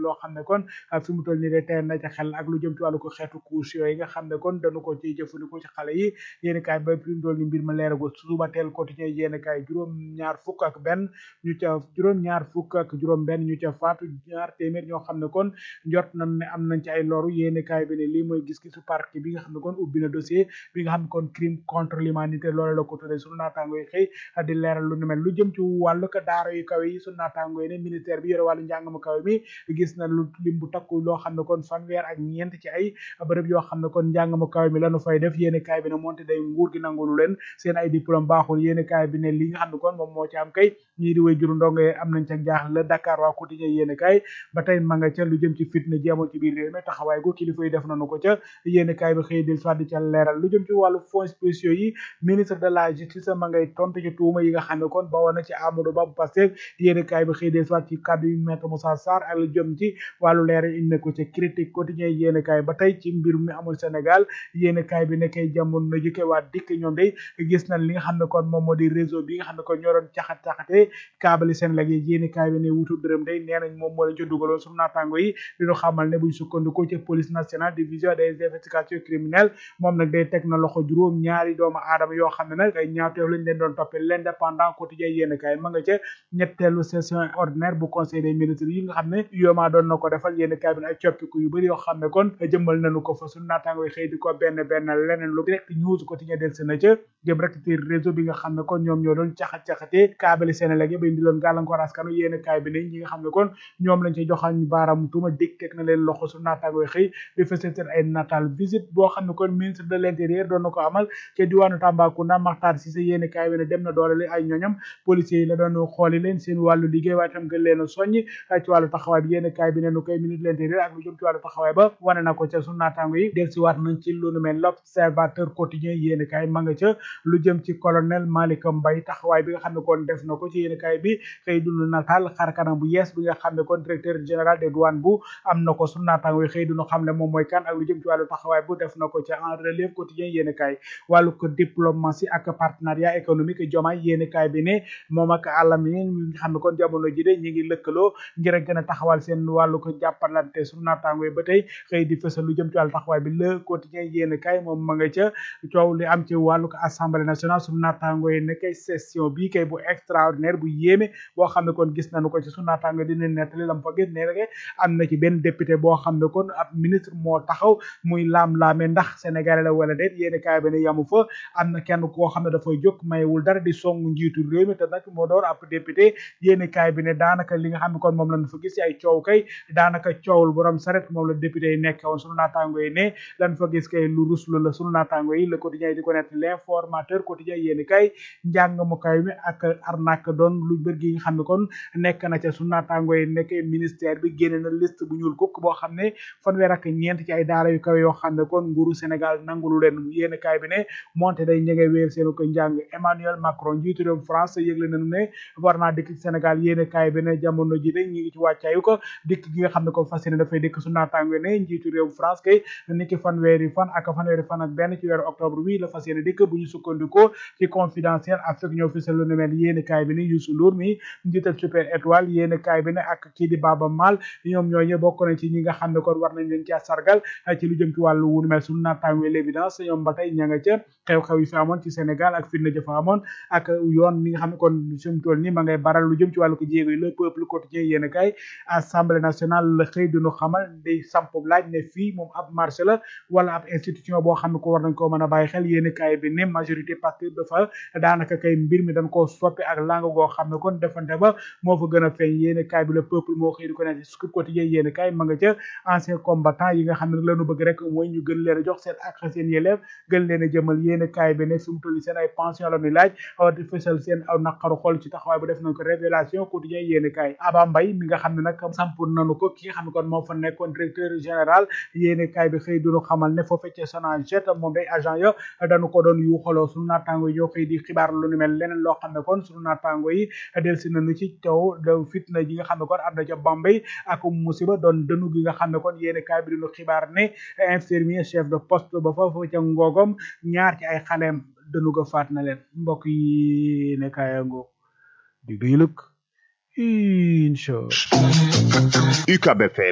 loo xam ne kon fi mu toll nii de teel na ca xel ak lu jëm ci wàllu ko xeetu couche yooyu nga xam ne kon dañu ko ci jëfandikoo ci xale yi yéen kaay ba fi mu toll nii mbir ma leeragul suba teel quotidien yéen kaay juróom ñaar fukk ak benn ñu ca juróom ñaar fukk ak juróom benn ñu ca faatu ñaar téeméer ñoo xam ne kon njort nañ ne am nañ ci ay loru yéen kaay bi ne lii mooy gis-gisu parquet bi nga xam ne kon ubbi na dossier bi nga xam ne kon crime contre l'humanité loolu la ko tuddee sunu naataango yi xëy di leeral lu nu mel lu jëm ci wàllu ko daara yu kaw yi sunu naataango yi ne ministère bi yore wàllu njàng mu kaw mi gis na lu lim bu takku loo xam ne kon fanweer ak ñeent ci ay bërëb yoo xam ne kon njàng mu kaw mi lanu fay def yéen kaay bi ne moonte day nguur gi nangulu leen seen ay diplôme baaxul yéen kaay bi ne li nga xam ne kon moom moo ci am kay ñii di way juru ndongo am nañ ca jaaxle la Dakar waa quotidien yéen kaay ba tey ma nga ca lu jëm ci fitna ji amoon ci biir réew mi taxawaay gu kilifa yi def nañu ko ca yéen kaay bi xëy del soit di ca leeral lu jëm ci wàllu fonds spéciaux yi ministre de la justice ma ngay tontu ci tuuma yi nga xam ne kon bawoon na ci Amadou Ba bu Pastef yéen kaay bi xëy del soit ci kàddu yu maître Moussa Sarr ak lu jëm ci wàllu leeral indi ko ca critique quotidien yéen kaay ba tey ci mbir mi amul Sénégal yéen kaay bi nekkay jamono jëkke waa dikk ñoom day gis nañ li nga xam ne kon moom moo di réseau bi nga xam ne kon ñoo doon caxat caxate kaabali seen lag yi yéen kaay bi ne wutu dërëm day nee nañ moom moo leen ci dugaloon suñu naataango yi diñu xamal ne buñ sukkandikoo ci police nationale division des investigations criminelles moom nag day teg na loxo juróom ñaari doomu aadama yoo xam ne nag ay ñaawteef lañ leen doon toppee l'indépendant quotidien yéen kaay ma nga ca ñetteelu session ordinaire bu conseil des ministres yi nga xam ne yoomaa doon na ko defal yéen kaay bi ne ay coppiku yu bëri yoo xam ne kon jëmmal nañu ko fa suñu naataango yi xëy di ko benn benn leneen lu direct news quotidien del si na ca jëm rek ci réseau bi nga xam ne kon ñoom ñoo doon caxat-caxatee kaabali Sénégal yëpp indi loon gàllankoor askanu yéen kaay bi ne ñi nga xam ne kon ñoom lañ ci joxañ baaraam tuuma dégg teg na leen loxo su naataangoy xëy di fësal seen ay natal visite boo xam ne kon ministre de l'intérieur doon na ko amal ca diwaanu Tambacounda Makhtar Cissé yéen kaay bi ne dem na doole ay ñoñam policiers yi la doon xooli leen seen wàllu liggéey waaye tam gën leen a soññ ci wàllu taxawaay bi yéen kaay bi ne nu koy ministre de l'intérieur ak lu jëm ci wàllu taxawaay ba wane na ko ca su naataango yi del si waat nañ ci lu nu mel l'observateur quotidien yéen kaay ma nga ca lu jëm ci colonel Malick Mbaye taxawaay bi nga xam ne kon def na ko ci yéen kaay bi xëy dunu nataal xar kanam bu yees bi nga xam ne kon directeur général des douanes bu am na ko su naataango yi xëy duñu xam ne moom mooy kan ak lu jëm ci wàllu taxawaay bu def na ko ca en relève quotidien yéen kaay wàllu ko diplomatie ak partenariat économique jomaay yéen kaay bi ne moom ak àllam yi nga xam ne kon jamono ji de ñi ngi lëkkaloo ngir a gën a taxawal seen wàllu ko jàppalante su naataango yi ba tey xëy di fësal lu jëm ci wàllu taxawaay bi le quotidien yéen kaay moom ma nga ca coow li am ci wàllu ko assemblée nationale su naataango yi ne kay session bii kay bu extraordinaire bu yéeme boo xam ne kon gis nañu ko ci su naataango dina nettali lam fa gis ne rek am na ci benn député boo xam ne kon ab ministre moo taxaw muy laam-laame ndax sénégalais la wala déet yéen kaay bi ne yamu fa am na kenn koo xam ne dafay jóg mayewul dara di song njiitu réew mi te nag moo door ab député yéen kaay bi ne daanaka li nga xam ne kon moom lañ fa gis ci ay coow kay daanaka coowul borom saret moom la député yi nekk woon sunu naataango yi ne lan fa gis kay lu ruslu la sunu naataango yi le quotidien yi di ko nett l'informateur quotidien yéen kay njàng mu kaay mi ak arnaque doon lu bër gi nga xam ne kon nekk na ca sunu naataango yi nekk ministère bi génne na liste bu ñuul kukk boo xam ne fanweer ak ñeent ci ay daara yu kaw yoo xam ne kon nguuru Sénégal nangulu leen yéen kaay bi ne monte day ñëge wéer seenu ko njàng Emmanuel Macron njiitu réew France yëgle nañu ne war naa dikk Sénégal yéen kaay bi ne jamono ji de ñi ngi ci wàccaayu ko dikk gi nga xam ne ko fas yéene dafay dikk su naataango ne njiitu réew France kay niki fanweeri fan ak fanweeri fan ak benn ci weeru octobre wi la fas yéene dikk bu ñu sukkandikoo ci confidentiel Afrique ñoo fi lu nu mel yéen kaay bi ne Youssou Ndour mi njiital super étoile yéen kaay bi ne ak kii di Baba Maal ñoom ñooñu bokk nañ ci ñi nga xam ne kon war nañ leen ci sargal ci lu jëm ci wàllu wu mel suñu naataango l'évidence ñoom ba tey ña nga ca xew-xew yi fi amoon ci Sénégal ak fitna jëfa amoon ak yoon mi nga xam ne kon sumu toll nii ma ngay baral lu jëm ci wàllu ko jéego yi le peuple quotidien yéen kaay assemblée nationale la xëy duñu xamal day samp laaj ne fii moom ab marché la wala ab institution boo xam ne ko war nañ koo mën a bàyyi xel yéen kaay bi ne majorité parce que dafa daanaka kay mbir mi dañ koo soppi ak langue goo xam ne kon defante ba moo fa gën a feeñ yéen kaay bi le peuple moo xëy di ko nekk scoop quotidien yéen kaay ma nga ca ancien combattant yi nga xam ne lañu bëgg rek mooy ñu gën leen a jox seen ak seen yelleef gën leen a jëmal yéen kaay bi ne fi mu toll seen ay pension la ñuy laaj awa di fësal seen aw naqaru xol ci taxawaay bu def nañ ko révélation quotidien yéen kaay Aba Mbaye mi nga xam ne nag samp nañu ko ki nga xam ne kon moo fa nekkoon directeur général yéen kaay bi xëy duñu xamal ne foofu ca Sonaged moom day agent ya dañu ko doon yu xoloo suñu naataango yi ñoo xëy di xibaar lu ni mel leneen loo xam ne kon suñu naataango yi delsi nañu ci taw de fitna ji nga xam ne kon am na ca Bambey ak musiba doon dënu gi nga xam ne kon yéen kaay bi duñu xibaar ne infirmier chef de poste ba foofu ca ngoogom ñaar ci ay xaleem dënu ga faat na leen mbokk yi ne kaayango dig dañu lëkk incha UCAB FM